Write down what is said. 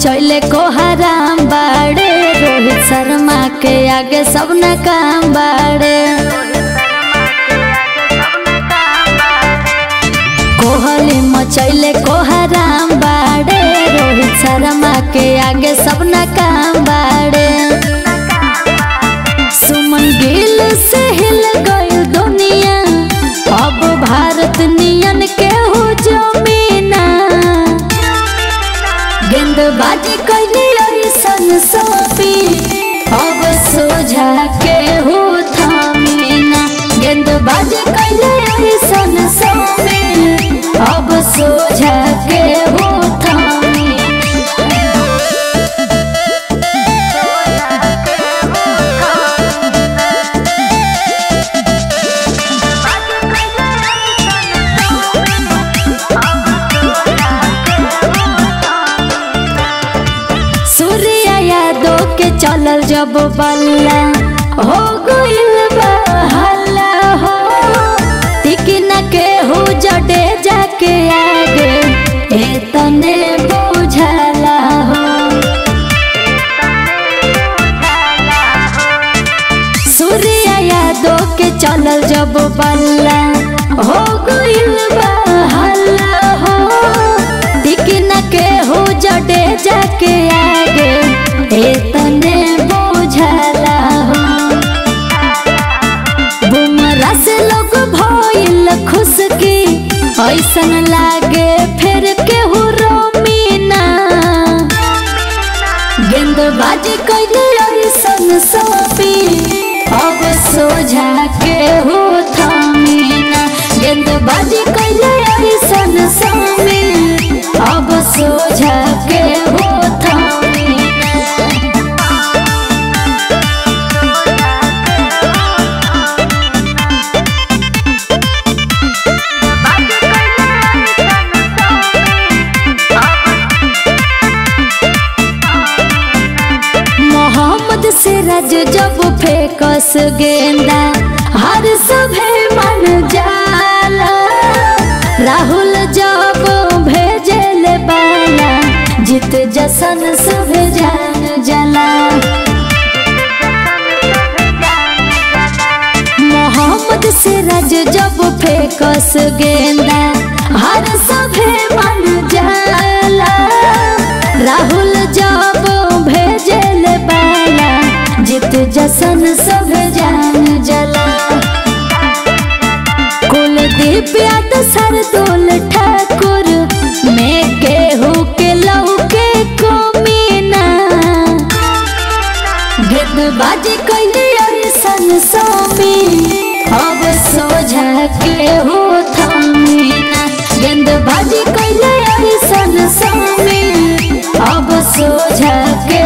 मचैले को हराम बाड़े रोहित शर्मा के आगे सब न काम बाड़े कोहली मचैले को हराम बाड़े रोहित शर्मा के आगे सब न काम बाड़े सुमन गिल से हिल गई दुनिया अब भारत नियन के हो जमीना गेंदबाजी कैली ऐसन सोपी अब सोझा के हो थामीना गेंदबाजी कैली ऐसन सोपी अब सोझा के हो थामीना सूर्य यादव के चलल जब बल्ला हो गइल बा हल्ला हो तिकिन के हो जडे जाके आगे ए तने बुझला हो सूर्य यादव के चलल जब बल्ला हो गइल बा हल्ला हो तिकिन के हो जडे जाके आगे ए तने बुझला हो बुमरा से लोग भइल खुश की ऐसन लागे फिर केहू रोमीना गेंदबाजी कैले ऐसन सोपी अब सोझा के हो थामीना गेंदबाजी कैले ऐसन सोपी अब सोझा के हो थामीना मोहम्मद सिराज जब फेकस गेंदा हर सभे मन जाला राहुल जब भेजल बाला जीत जसन सब जान जला मोहम्मद सिराज जब फेकस गेंदा हर सभे मन जाला राहुल जब भेजल बाला जीत जसन सब जान जला कुलदीप यादव सरदोल ठाकुर में केहू के लहू के कमीना गेंदबाजी कैली ऐसन सोमी अब सोझा के हो थामीना गेंदबाजी कैले ऐसन सोमी अब सोझा के